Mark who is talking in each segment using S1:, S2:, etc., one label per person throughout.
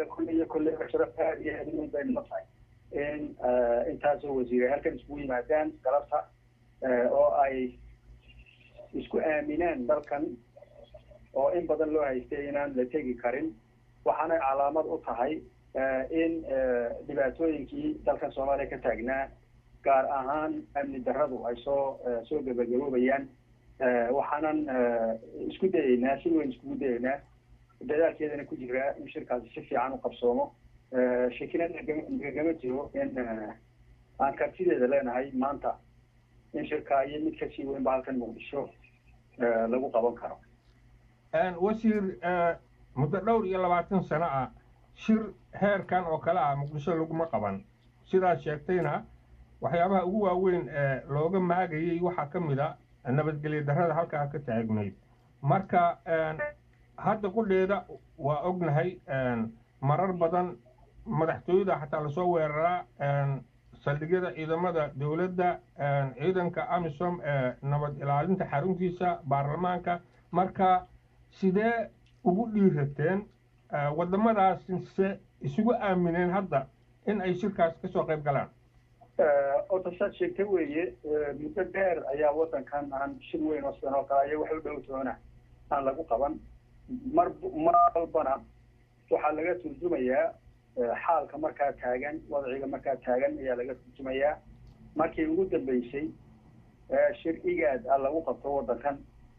S1: annaga kulle iyo kolleyba sharaf aad iyo aad weyn bay noo tahay in intaasoo wasiire halkan iskugu yimaadaan galabta oo ay isku aaminaan dalkan oo in badan loo haystay inaan la tegi karin waxaanay calaamad u tahay in dhibaatooyinkii dalkan soomaaliya ka taagnaa gaar ahaan amni darradu ay soo soo gebagaboobayaan waxaanan isku dayeynaa si weyn iskugu dayeynaa dadaalkeedana ku jiraa in shirkaasi si fiican u qabsoomo shakina nagama jiro in aan kartideeda leenahay maanta in shirkaa iyo mid kasii weynba halkan muqdisho lagu qaban karo
S2: wasiir muddo dhowr iyo labaatan sano ah shir heerkan oo kale ah muqdisho laguma qaban sidaad sheegtayna waxyaabaha ugu waaweyn ee looga maagayay waxaa ka mid a nabadgelyo darrada halkaa ka taagnayd marka hadda qudheeda waa ognahay marar badan madaxtooyada xataa lasoo weeraraa saldhigyada ciidamada dowladda ciidanka amisom ee nabad ilaalinta xaruntiisa baarlamaanka marka sidee ugu dhiirateen waddamadaasse isugu aamineen hadda in ay shirkaas kasoo qayb galaan
S1: ota saad sheegta weeye muddo dheer ayaa waddankan aan shir weyn oo sidan oo kale aya wax u dhow toona aan lagu qaban mar mar walbana waxaa laga turjumayaa xaalka markaa taagan wadciga markaa taagan ayaa laga turjumayaa markii ugu dambeysay shir igaad ah lagu qabto waddankan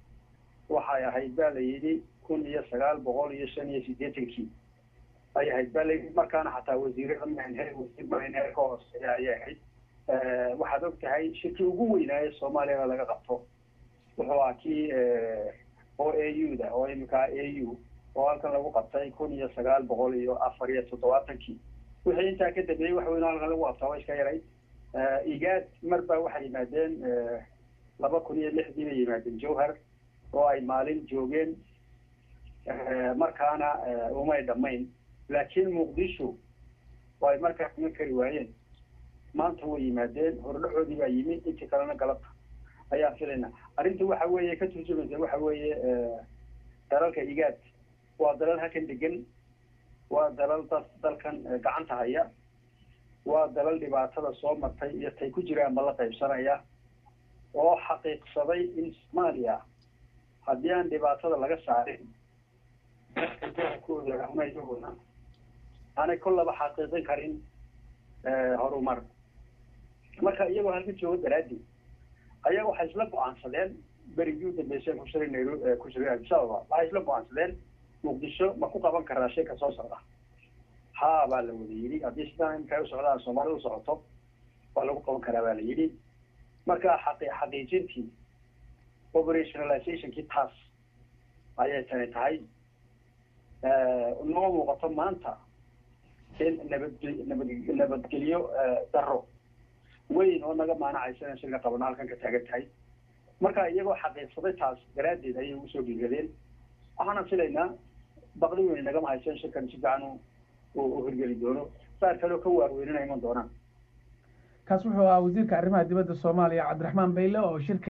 S1: waxay ahayd baa la yidhi kun iyo sagaal boqol iyo shan iyo siddeetankii ay ahayd baa layidhi markaana xataa wasiirada maanhe wasiir maanhe ka hooseeya ayay ahayd waxaad og tahay shirkii ugu weynaaye soomaaliyada laga qabto wuxuu ahaa kii o a u da oo iminkaa a u oo halkan lagu qabtay kun iyo sagaal boqol iyo afar iyo toddobaatankii wixii intaa ka dambeeyey wax weyn oo halkan lagu qabtaa waa iska yaray igaad mar baa waxay yimaadeen laba kun iyo lixdii bay yimaadeen jowhar oo ay maalin joogeen markaana umay dhammayn laakiin muqdisho oo ay markaa iman kari waayeen maanta way yimaadeen hordhaxoodii baa yimi intii kalena galabta ayaa filayna arrinta waxa weeye ka turjumaysa waxa weeye dalalka igaad waa dalal halkan degan waa dalal dad dalkan gacanta haya waa dalal dhibaatada soo martay iyo tay ku jiraan ma la qaybsanaya oo xaqiiqsaday in soomaaliya haddii aan dhibaatada laga saarin iyaguna aanay kollaba xaqiiqin karin horumar marka iyagoo halka joogo daraaddeed ayaa waxay isla go-aansadeen berigii u dambeysay ku shiray nairobi ku shiray addis ababa waxay isla go-aansadeen muqdisho ma ku qaban karaa shirka soo socda haa baa la wada yidhi haddii sidaan imika u socdaan soomaalida u socoto waa lagu qaban karaa baa la yidhi marka xaqi xaqiijintii operationalizationkii taas ayay tani tahay noo muuqato maanta in nabadge nabad nabadgelyo daro weyn oo naga maanacaysa inaan shirka qabano halkan ka taagan tahay marka iyagoo xaqiiqsaday taas daraaddeed ayay ugu soo dhiiradeen waxaana filaynaa baqdi weyn nagama hayso in shirkan si fiican u hirgeli doono saar kaleo ka waarweynina iman doonaan
S3: kaas wuxuu ahaa wasiirka arrimaha dibadda soomaaliya cabdiraxmaan bayle oo shirka